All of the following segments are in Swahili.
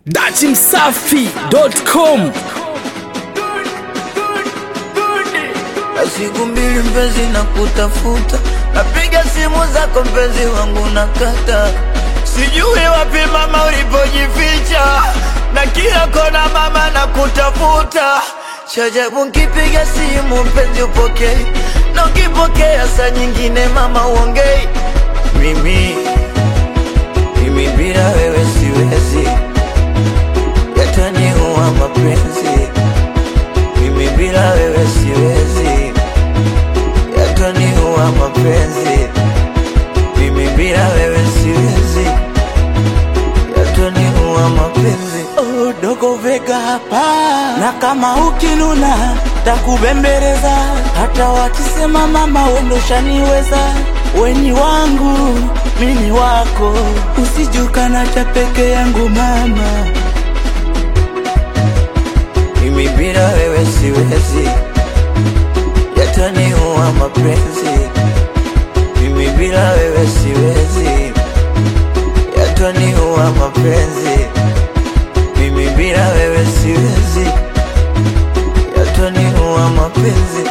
datimsafi.com na siku mbili mpenzi na kutafuta, napiga simu zako mpenzi wangu nakata, sijui wapi mama ulipojificha, na kila kona mama na kutafuta. Chajabu nkipiga simu mpenzi upokei, na ukipokea saa nyingine mama uongei. Mimi mimi bila wewe siwezi, yataniua mapenzi mimi bila wewe siwezi, yataniua mapenzi. Mimi bila wewe siwezi, yataniua mapenzi. Oh, dogo vega hapa na kama ukinuna takubembeleza, hata wakisema mama wendo shaniweza, weni wangu mini wako, usijukana cha peke yangu mama. Mimi bila wewe siwezi, yataniua mapenzi. Mimi bila wewe siwezi, yataniua mapenzi. Mimi bila wewe siwezi, yataniua mapenzi.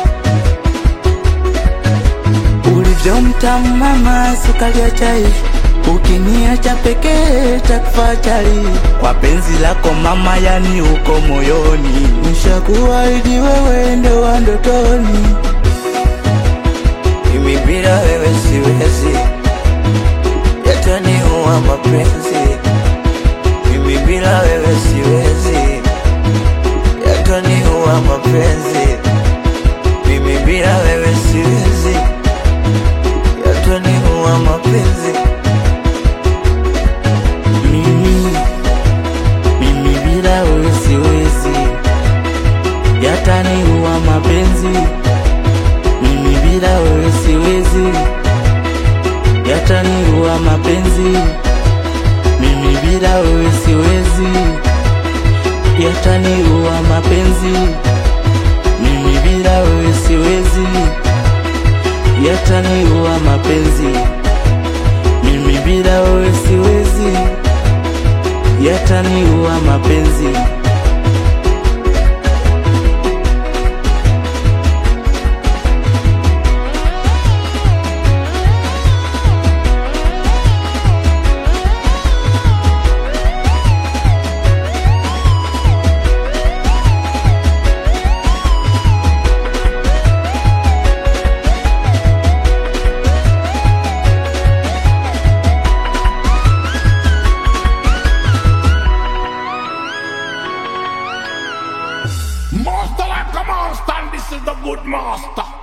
ulivyo mtamu mama, sukari ya chai, ukiniacha pekee takufa chali. Kwa penzi lako mama, yani uko moyoni, nishakuahidi wewe ndo wa ndotoni. Mimi bila wewe siwezi, yataniua mapenzi. Mimi bila wewe siwezi, yataniua mapenzi. Mimi bila wewe siwezi, yataniua mapenzi. Mimi, mimi bila wewe siwezi, yataniua mapenzi. Mimi bila wewe siwezi, yataniua mapenzi. Mimi bila wewe siwezi, yataniua mapenzi. Mimi bila wewe siwezi, yataniua mapenzi. Mimi bila wewe siwezi, yataniua mapenzi. Master like a monster, and this is the good master.